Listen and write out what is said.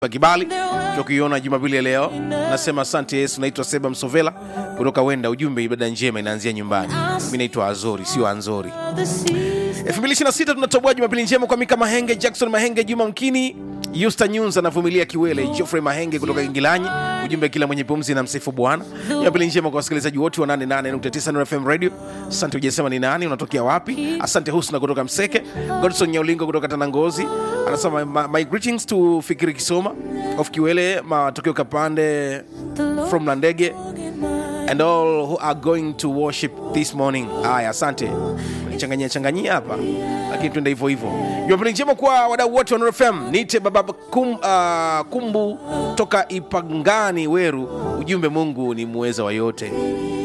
kibali tukiona jumapili ya leo nasema asante yesu naitwa seba msovela kutoka wenda ujumbe ibada njema inaanzia nyumbani mi naitwa azori sio anzori 2026 tunatoboa jumapili njema kwa mika mahenge jackson mahenge juma mkini yusta nyunza anavumilia kiwele jofrey mahenge kutoka kingilanyi ujumbe kila mwenye pumzi na msifu bwana jumapili njema kwa wasikilizaji wote wa 88.9 Nuru fm radio asante ujasema ni nani unatokea wapi asante husna kutoka mseke godson nyaulingo kutoka tanangozi anasema my, my greetings to fikiri kisoma of kiwele matokeo kapande from landege and all who are going to worship this morning haya asante changanyia changanyia hapa lakini tuende hivyo hivyo jumapili njema kwa wadau wote wa Nuru fm nite baba kum, uh, kumbu toka ipangani weru ujumbe mungu ni muweza wa yote